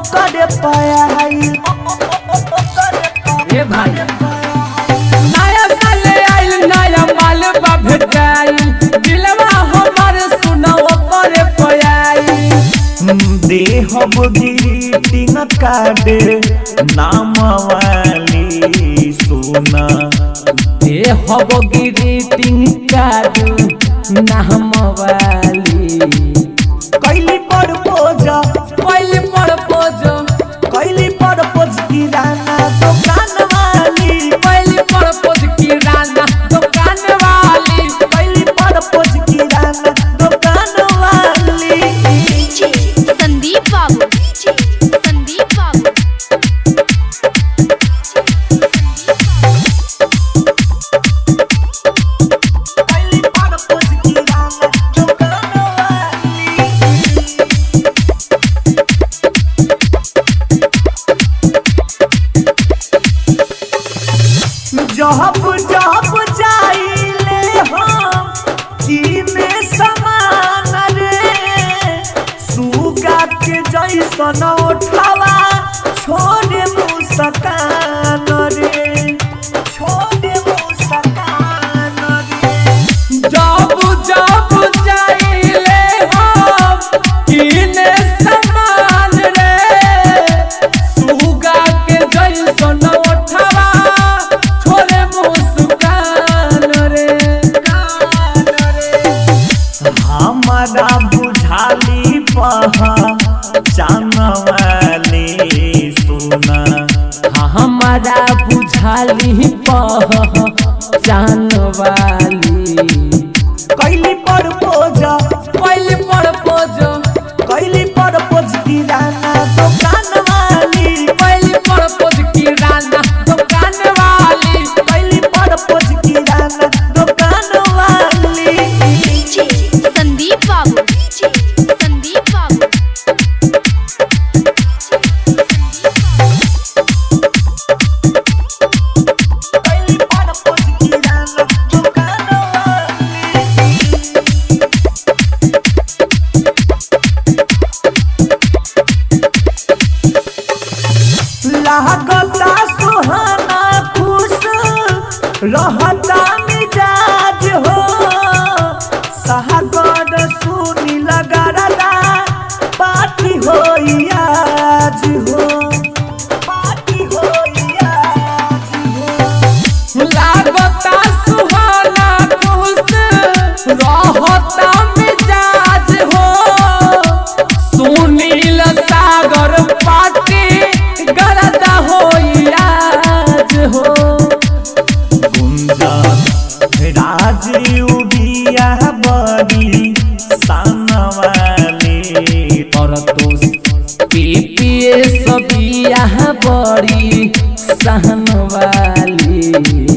ओकर पायल ए भाई नया साल आइल नया माल बा भेटाइल दिलवा हमर सुना ओकर पयाई देहब ग्रीटिंग कार्ड नाम वाली सोना ए हब ग्रीटिंग कार्ड नाम वाली कैली प्रपोज पहले प्रपोज कैली प्रपोज किराना दुकान वाली पहले प्रपोज किराना दुकान वाली कैली प्रपोज किराना दुकान वाली डीजे संदीप बाबू डीजे संदीप बाबू कैली प्रपोज किराना दुकान वाली जब जब जाइले हम किने समान रे सुगा के जैसन उठावा छोड़े मुस्कान रे छोड़े मुस्कान रे जब जब जाइले हम किने समान रे सुगा के जैसन ओठवा छोरे मुस्कान रे कान रे हमारा बुझाली पहा जानवाली सुना हाँ, हमारा बुझाली पह जान वाली कैली प्रपोज पहले प्रपोज कैली प्रपोज किराना दुकान वाली पहले प्रपोज किराना दुकान वाली कैली प्रपोज किराना दुकान वाली डीजे संदीप बाबू डीजे संदीप बाबू कैली प्रपोज किराना दुकान वाली लागता सुहाना खुश रहता मिजाज हो सागर सुनी लगरदा पार्टी हो आज हो पार्टी हो आज हो लागता सुहाना खुश रहता मिजाज हो सुनील सागर पाटी गरदा हो आज हो गुंजा राजीव बिया बड़ी सानवाली और तो पीपीए सबिया बड़ी सहन वाली